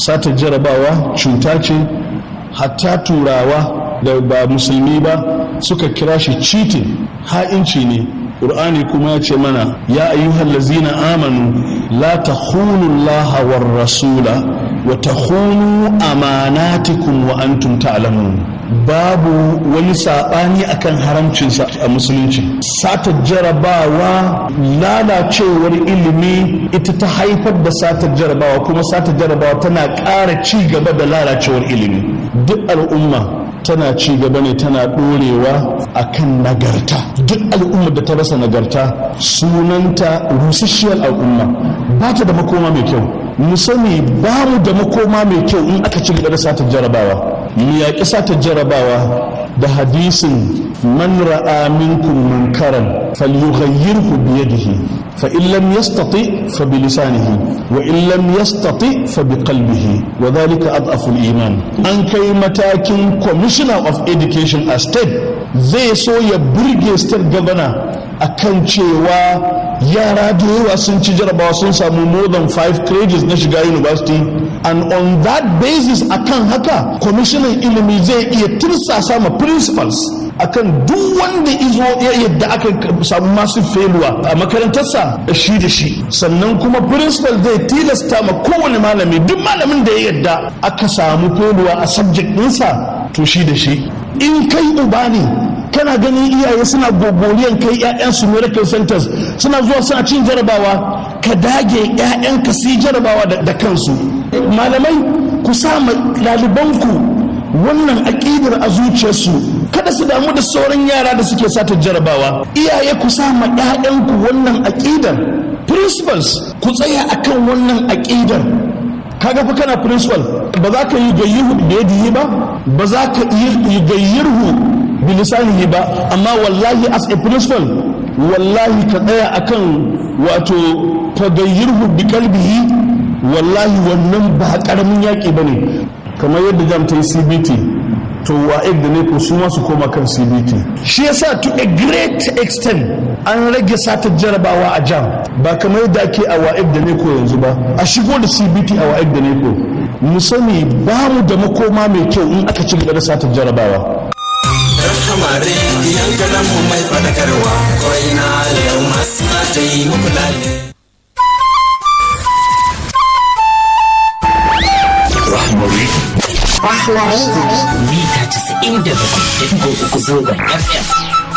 satar jarabawa cuta ce hatta turawa da ba musulmi ba suka kira shi cheating ha'inci ne ƙur'ani kuma ya ce mana ya ayyuhal lazina amanu la takhunu allaha war rasula wa takhunu amanatikum wa antum ta'lamun babu wani saɓani akan haramcinsa a musulunci satar jarabawa lalacewar ilimi ita ta haifar da satar jarabawa kuma satar jarabawa tana ƙara ci gaba da lalacewar ilimi duk al'umma tana ci gaba ne tana ɗorewa a kan nagarta duk al'ummar da ta rasa nagarta sunanta rusasshiyar al'umma ba ta da makoma mai kyau mu sani ba mu da makoma mai kyau in aka ci gaba da satar jarabawa mu yaƙi satar jarabawa da hadisin man ra'a minkum munkaran falyughayyirhu bi yadihi fa in lam yastati fa bi lisanihi wa in lam yastati fa bi qalbihi wa dhalika adhafu al-iman an kai matakin commissioner of education a state zai so ya burge state governor akan cewa yara da yawa sun ci jarabawa sun samu more than five credits na shiga university and on that basis akan haka kwamishinan ilimi zai iya tirsasa ma principals akan duk wanda izo ya yadda aka samu masu feluwa a makarantarsa shi da shi sannan kuma principal zai tilasta ma kowane malami duk malamin da ya yadda aka samu feluwa a subject ɗinsa to shi da shi in kai uba ne kana ganin iyaye suna gogoliyan kai 'ya'yansu miracle centers suna zuwa suna cin jarabawa ka dage 'ya'yanka su yi jarabawa da kansu malamai ku sa ɗalibanku wannan aƙidar a zuciyarsu kada su damu da sauran yara da suke sata jarabawa iyaye ku sa ma 'ya'yanku wannan aƙidar principals ku tsaya akan wannan aƙidar kaga fa kana principal ba za ka yi gayyirhu da yadihi ba ba za ka yi gayyirhu bilisanihi ba amma wallahi as a principal wallahi ka tsaya akan wato tagayyirhu bi kalbihi wallahi wannan ba karamin yaƙi bane kamar yadda jam ta yi cbt to wa'id da ne ko su su koma kan cbt shi yasa to a great extent an rage satar jarabawa a jam ba kamar yadda ake a wa'id da ne ko yanzu ba a shigo da cbt a wa'id da ne ko mu sani ba mu da makoma mai kyau in aka ci gaba da satar jarabawa kamare yankanan mu mai fadakarwa ko ina yau masu ta yi muku lalle Rahmari. Rahmari. Mita 97.3 zangon FM.